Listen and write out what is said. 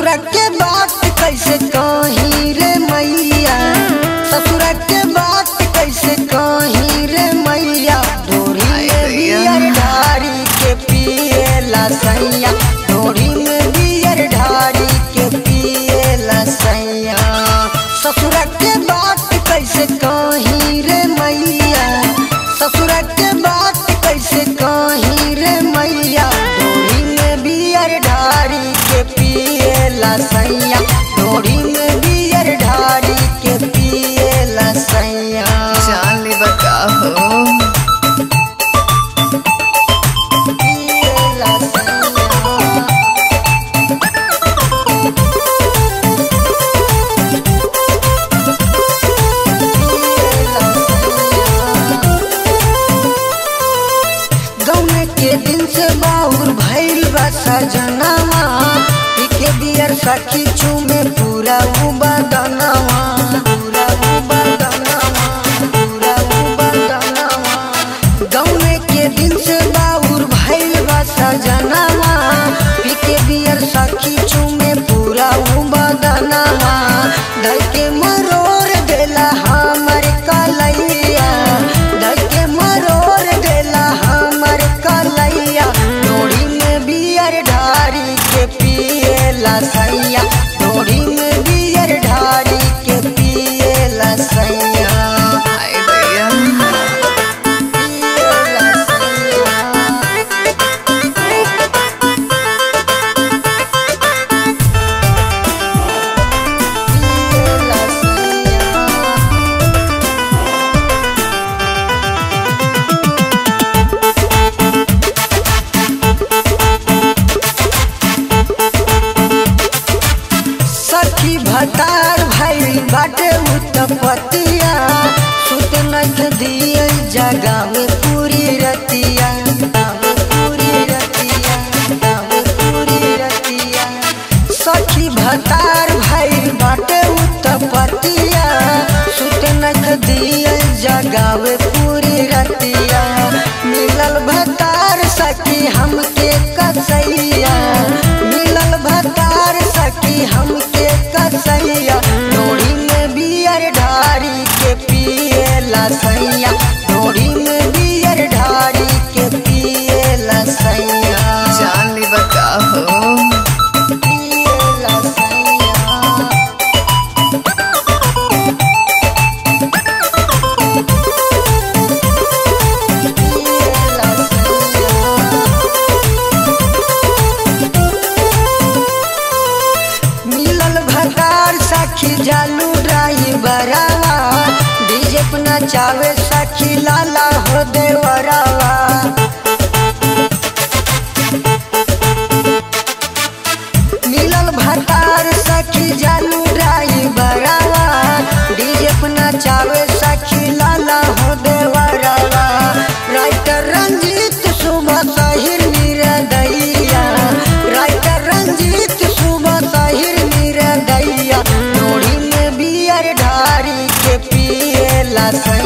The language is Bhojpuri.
ससुर के बात कैसे कही रे मैया ससुर के बात कैसे कही रे मैया डोरी में बियर ढारी के पिएला सैया डोरी में बियर ढारी के पिएला सैया ससुर के बात कैसे कही रे मैया ससुर के बात कैसे कही रे मैया डोरी में बियर ढारी के पिएला सैया डोरी में बियर ढारी के पिएला सैया जान ले बताओ पिएला सैया गौने के दिन से बाउर भैल बा सजनावा पीके बियर सखी चूमे पूरा उबदनावा पूरा उबदनावा पूरा उबदनावा गौने के दिन से बाउर भैल बा सजनावा पीके बियर सखी चूमे पूरा उबदनावा धर के मरोड़ देला हमर कलैया धर के मरोड़ देला हमर कलैया डोरी में बियर ढारी के पिएला सैया डोरी में बियर ढारी के पिएला सैया हाय भैया पिएला सैया पिएला सैया सखी भतार भाई बाटे उत्पतिया सुत नख दिए जगावे पूरी रतिया गावे पूरी रतिया गावे पूरी रतिया सखी भतार भाई बाटे उत्पतिया सुत नख दिए जगावे पूरी रतिया मिलल भतार सखी हमके कसैया मिलल भतार सखी हमके कसैया डोरी में बियर ढारी के पिएला सैया डोरी में बियर ढारी के पिएला सैया जान ले बताओ पिएला सैया पिएला सैया मिलल भतार सखी जालू ड्राइवरवा डीजे पे नचावे सखी लाला हो देवरवा मिलल भतार सखी जालू ड्राइवरवा डीजे पे नचावे सखी लाला हो देवरवा राइटर रंजीत सुबह साहिर मीरा दैया राइटर रंजीत सुबह साहिर मीरा दैया डोरी में बियर ढारी के पिएला सैया